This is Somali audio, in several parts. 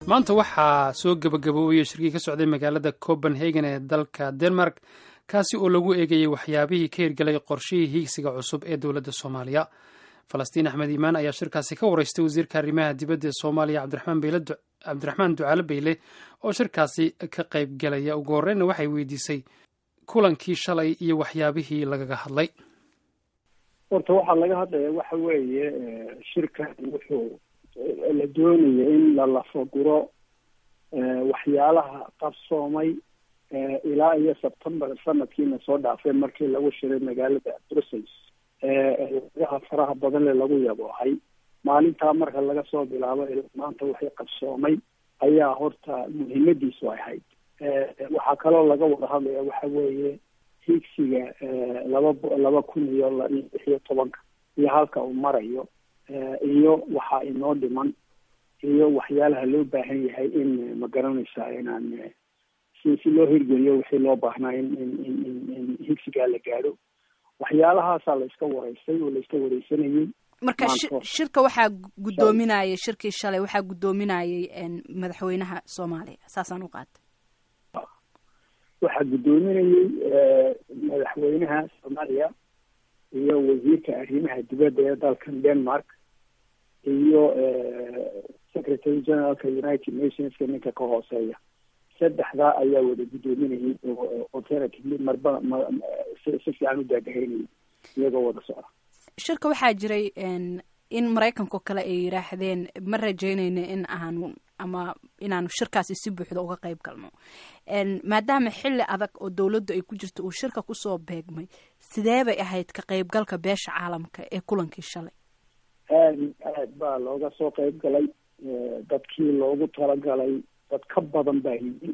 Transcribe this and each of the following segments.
maanta waxaa soo gebagaboobaya shirkii ka socday magaalada copenhagen ee dalka denmark kaasi oo lagu eegayay waxyaabihii ka hirgelay qorshihii hiigsiga cusub ee dowladda soomaaliya falastiin axmed iimaan ayaa shirkaasi ka wareystay wasiirka arrimaha dibadda ee soomaaliya cabdiraxmaan ducaale beyle oo shirkaasi ka qayb galaya ugu horreynna waxay weydiisay kulankii shalay iyo waxyaabihii lagaga hadlay horta waxaa laga hadlaya waxa weeye shirkan wuxuu la doonaya in la lafaguro waxyaalaha qabsoomay ilaa iyo sebtembar sanadkiina soo dhaafay markii lagu shiray magaalada brussels eegaha faraha badan le lagu yaboohay maalintaa marka laga soo bilaabo maanta waxay qabsoomay ayaa horta muhiimadiisu ay ahayd waxaa kaloo laga wada hadlaya waxa weeye higsiga laba laba kun iyo lix iyo tobanka iyo halka uu marayo iyo waxaa inoo dhiman iyo waxyaalaha loo baahan yahay in ma garanaysaa inaan si si loo hirgeliyo wixii loo baahnaa in in in in in higsigaa la gaadho waxyaalahaasaa la iska wareystay oo la iska wareysanayay marka shirka waxaa guddoominayay shirkii shalay waxaa guddoominayay madaxweynaha soomaaliya saasaan u qaatay waxaa guddoominayay madaxweynaha soomaaliya iyo wasiirka arrimaha dibadda ee dalkan denmark iyo secretary generalka united nationska ninka ka hooseeya saddexdaa ayaa wada guddoominayay oo alternatively marba si fiican u daadahaynayay iyagoo wada socda shirka waxaa jiray in maraykanko kale ay yidhaahdeen ma rajeynayno in aanu ama inaanu shirkaasi si buuxda uga qayb galno maadaama xilli adag oo dowladdu ay ku jirto uu shirka kusoo beegmay sidee bay ahayd ka qaybgalka beesha caalamka ee kulankii shalay aad aad baa looga soo qayb galay dadkii loogu talagalay dad ka badan baa yimi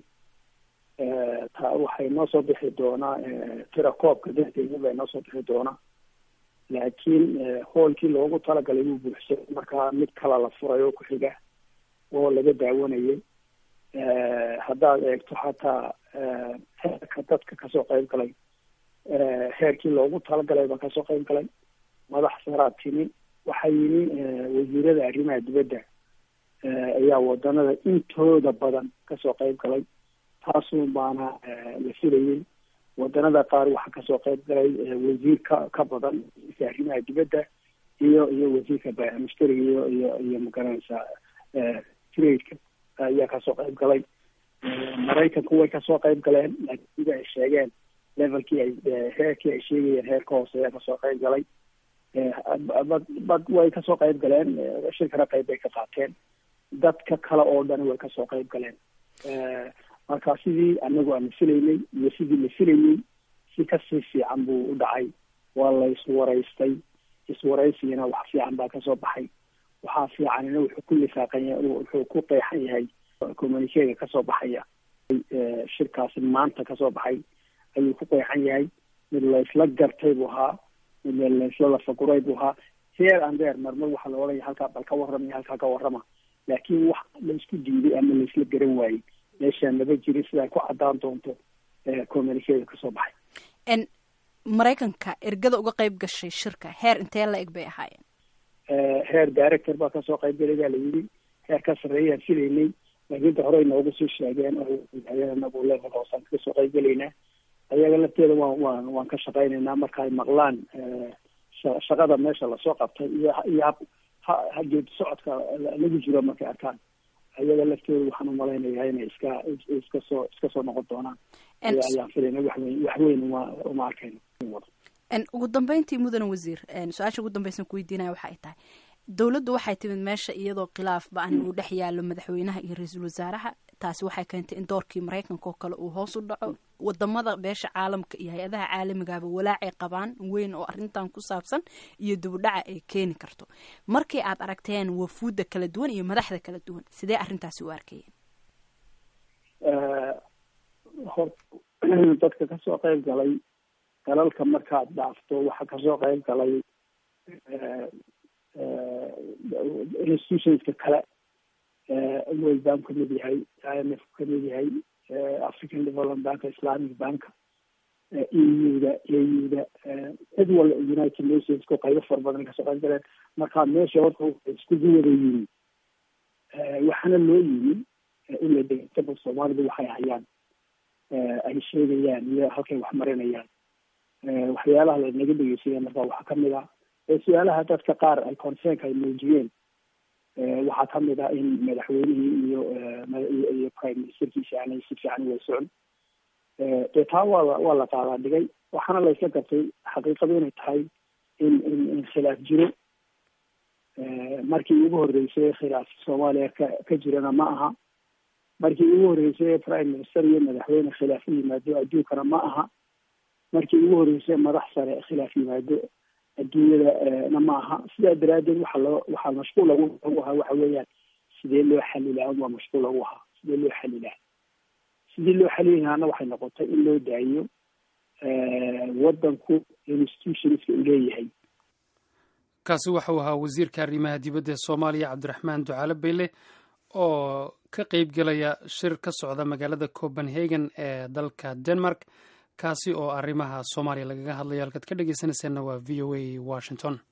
ta waxay noo soo bixi doonaa tirakoobka dadkeeni baa noo soo bixi doonaa laakiin hoolkii loogu talagalay wuu buuxsay markaa mid kala la furay oo ku xiga oo laga daawanayay haddaad eegto xataa heerka dadka kasoo qayb galay heerkii loogu talagalay baa kasoo qayb galay madax saraa timi waxaa yimi wasiirada arrimaha dibadda ayaa wadanada intooda badan kasoo qayb galay taasuun baana la filayay wadanada qaar waxaa kasoo qayb galay wasiir ka ka badan wasiirka arrimaha dibadda iyo iyo wasiirka mushtariga iyo iyo iyo magaranaysaa tradeka ayaa kasoo qayb galay maraykanku way kasoo qayb galeen laakiin sida ay sheegeen levelkii ay heerkii ay sheegayeen heerka hooseeya kasoo qayb galay bad bad way kasoo qayb galeen shirkana qayb bay ka qaateen dadka kale oo dhan way kasoo qayb galeen marka sidii anagu aan filaynay iyo sidii la filayay si kasii fiican buu u dhacay waa la iswaraystay iswaraysigana wax fiican baa kasoo baxay waxaa fiicanina wuxuu ku lifaaqan yahay wuxuu ku qeexan yahay communikega kasoo baxaya shirkaasi maanta kasoo baxay ayuu ku qeexan yahay mid laysla gartay buu ahaa mid laysla lafaguray buu ahaa heer and heer marmar waxaa la odhanaya halkaa bal ka warrama iyo halkaa ka warrama laakiin wax laysku diiday ama laysla garan waayey meeshaan lama jirin sidaa ku caddaan doonto communikega kasoo baxay maraykanka ergada uga qayb gashay shirka heer intee la eg bay ahaayeen heer director baa kasoo qayb galay baa la yidhi heer ka sarreeyaan filaynay laakiinta hore inoogu soo sheegeen anagu level hoosaan kasoo qayb gelaynaa ayaga lafteeda waan waan waan ka shaqaynaynaa marka ay maqlaan shaqada meesha lasoo qabtay iyo iyo ha geedi socodka lagu jiro markay arkaan ayaga laftooda waxaan umalaynayaa inay iska iska soo iska soo noqon doonaan ayaan filayna waxweyn waxweyn uma uma arkayno ugu dambeyntii mudane wasiir su-aasha ugu dambeysan kuweydiinaya waxa ay tahay dowladdu waxay timid meesha iyadoo khilaaf ba-an uu dhex yaalo madaxweynaha iyo ra-iisul wasaaraha taasi waxay keentay in doorkii maraykanka oo kale uu hoos u dhaco wadamada beesha caalamka iyo hay-adaha caalamigaba walaacay qabaan weyn oo arrintan ku saabsan iyo dibudhaca ay keeni karto markii aad aragteen wafuudda kala duwan iyo madaxda kala duwan sidee arrintaasi u arkayeen hor dadka kasoo qayb galay dalalka markaad dhaafto waxaa kasoo qayb galay institutionska kale world bank kamid yahay i m f kamid yahay african development bank islamic bank eu-da au-da cid walba united nationska qaybo fara badan kasoo qayb galeen markaa meesha horta iskugu wada yimi waxaana loo yimi in la dhegeystaba soomaalidu waxay hayaan ay sheegayaan iyo halkay wax marinayaan waxyaalaha lanaga dhegeysaya marka waxaa kamid ah su-aalaha dadka qaar ay concernka ay muujiyeen waxaa kamid ah in madaxweynihii iyo iyo prime ministerkiisa aanay si fiican uga socon dee taa waa la waa la qaadaa dhigay waxaana la isla gartay xaqiiqadu inay tahay in in in khilaaf jiro markii ugu horreysay khilaaf soomaaliya ka ka jirana ma aha markii ugu horreysay prime minister iyo madaxweyne khilaaf u yimaado adduunkana ma aha markii ugu horreysay madax sare khilaaf yimaado adduunyadana ma aha sidaa daraaddeed waxa loo waxaa mashquul lagu lagu ahaa waxa weeyaan sidee loo xalilaa waa mashquul lagu ahaa sidee loo xalilaa sidii loo xalilahana waxay noqotay in loo daayiyo waddanku institutionska uu leeyahay kaasi waxau ahaa wasiirka arrimaha dibadda ee soomaaliya cabdiraxmaan ducaale bayle oo ka qeyb gelaya shir ka socda magaalada copenhagen ee dalka denmark kaasi oo arrimaha soomaaliya lagaga hadlayo halkaad ka dhegeysanayseena waa v o a washington